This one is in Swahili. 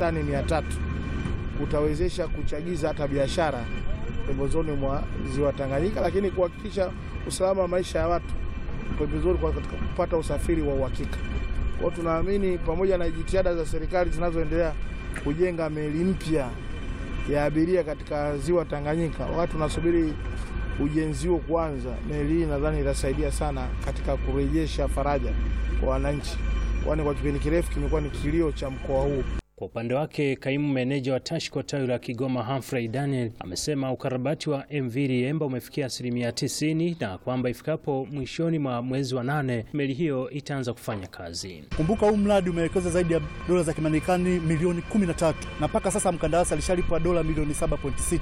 tani mia tatu utawezesha kuchagiza hata biashara pembezoni mwa ziwa Tanganyika, lakini kuhakikisha usalama wa maisha ya watu pembezoni kwa katika kupata usafiri wa uhakika. Kwa hiyo tunaamini pamoja na jitihada za serikali zinazoendelea kujenga meli mpya ya abiria katika ziwa Tanganyika, wakati tunasubiri ujenzi huo kuanza, meli hii nadhani itasaidia sana katika kurejesha faraja kwa wananchi, kwani kwa kipindi kirefu kimekuwa ni kilio cha mkoa huu. Kwa upande wake kaimu meneja wa TASHCO tawi la Kigoma Humphrey Daniel amesema ukarabati wa MV Liemba umefikia asilimia 90 na kwamba ifikapo mwishoni mwa mwezi wa nane meli hiyo itaanza kufanya kazi. Kumbuka huu mradi umewekeza zaidi ya dola za Kimarekani milioni 13 na mpaka sasa mkandarasi alishalipwa dola milioni 7.6.